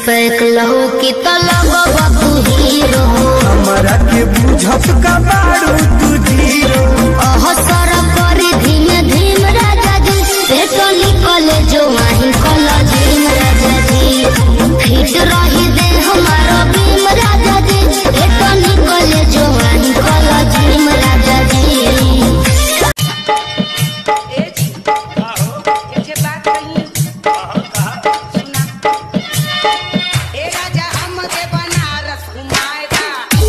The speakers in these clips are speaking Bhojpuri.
पैक लहो कि तलब बाबू हीरो हमरा के बुझत का बारू तू जीरो अह सर करी धीमे धीम राजा जी पेटो निकले जो वहीं कला झीम राजा जी फिट रही दे हमारा भीम राजा जी पेटो निकले जो वहीं कला झीम राजा जी मुझे बात कही सुना ए राजा हमके बनारस घुमाएगा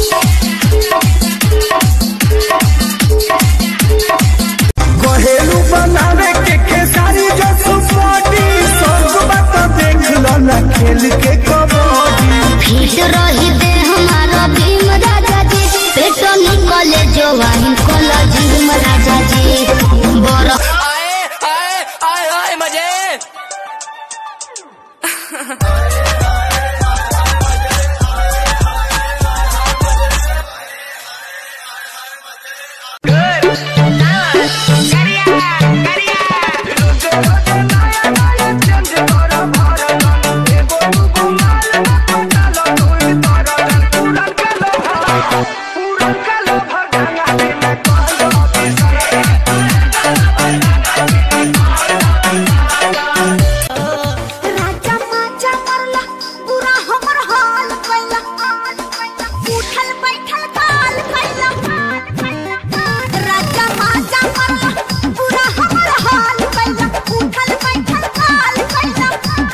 कहेलू बनावे के खेसारी जो सुपाटी सब बात देख लो ना खेल के कबड्डी फिट रही दे हमारा भीम राजा जी पेटो निकले जो वहीं कला झीम राजा जी बड़ा आए आए आए आए मजे राजा माचा मरला पूरा हमर हाल कैला उठल बैठल काल कैला राजा माचा मरला पूरा हमर हाल कैला उठल बैठल काल कैला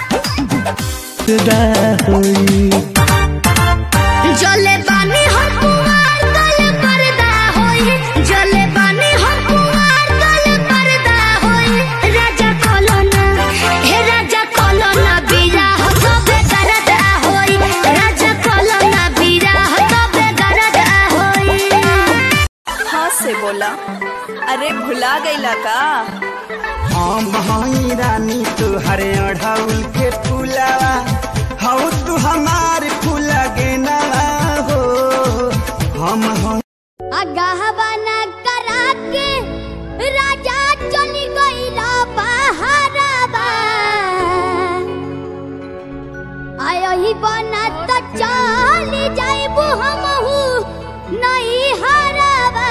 जले बानी हम कुमार तले पर्दा होई जले बानी हम कुमार तले पर्दा होई राजा कोलोना हे राजा कोलोना बीरा सबे करदा होई राजा कोलोना बीरा सबे करदा होई हाँ से बोला अरे भुला गईला का हम हई रानी तुहरे अढ़ाउल के फूलावा हऊ तू हमार फूला गेना हो हम हई अगहवाना करा के राजा चली गईला बहाराबा आयही बना त चली जाइबू हमहू नहीं हराबा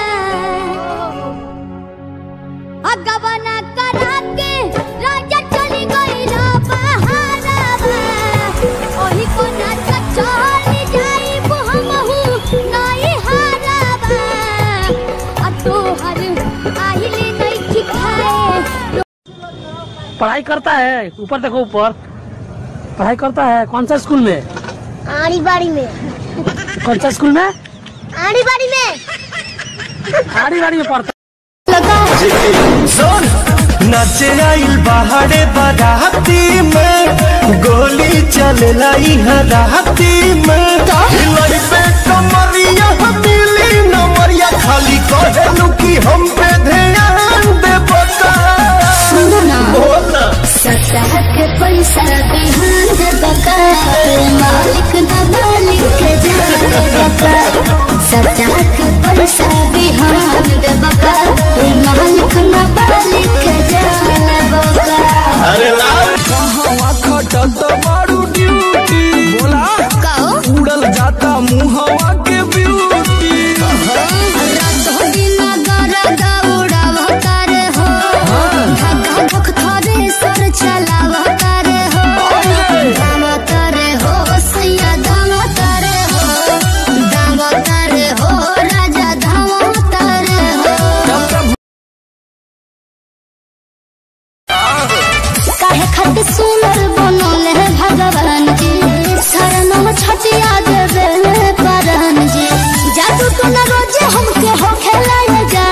अगहवाना करा के राजा चली गईला बहाराबा ओही बना त चली जाइबू हमहू नहीं हराबा आ तोहर आहिले नहीं खिखाए पढ़ाई करता है ऊपर देखो ऊपर पढ़ाई करता है कौन सा स्कूल में आड़ी बाड़ी में कौन सा स्कूल में आड़ी बाड़ी में आड़ी बाड़ी में पढ़ता सुन नचे आइल बाहरे बाराती में गोली चलेला इहाँ राती में हिलई पे कमरिया मिली नमरिया खाली कहेलू कि हम पे ध्यान दे बता बोल ना सतह के पैसा बिहान दे बका मालिक न मालिक जान बका सतह के पैसा बिहान दे बका मालिक न मालिक जान बका अरे कहवा खटत बारू ड्यूटी बोला कहो उड़ल जाता मुहवा के ब्यूटी रातों दिन गर दौड़ावतार हो धक्का धक थोड़े सर चलावतार हो दामतार हो सैया दामतार हो दामतार हो राजा दामतार हो काहे खत सुनर बनल है भगवान जी शरणम छटिया देवे परन जी जादू तो न रोजे हमके हो खेलाए जा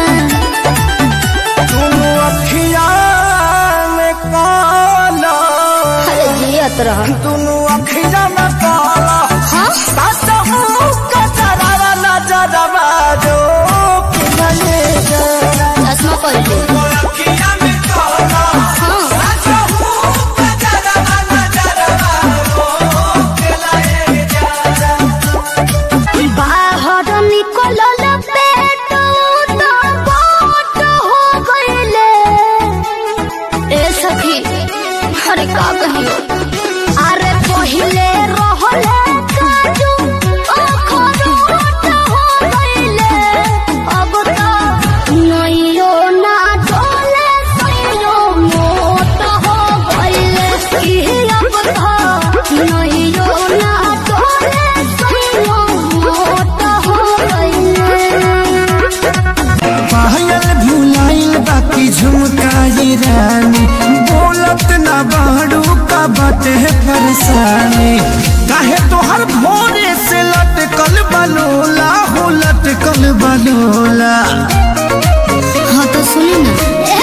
तुम अखिया में काला अरे जियत रह तुम अखिया में काला हाँ सासा हूँ कचरा नजरवा जो पिघले जरा चश्मा पहन ले अखिया में काला हाँ सासा हूँ कचरा नजरवा जो पिघले जरा बाहर निकलल पेट तो बाट हो गइले ए सखी अरे का कहियो अरे पहिले रहले काजू अखरोट हो गइले अब त नइयो ना डोले सइयो मोट हो गइले कि अब त नइयो ना डोले सइयो मोट हो गइले पायल भुलाइल बाकी झुमकाई रानी बोलत ना बाड़ू का बाटे परेशानी काहे तोहर भोरे से लटकल बलोला हो लटकल बलोला हाँ तो सुनी ना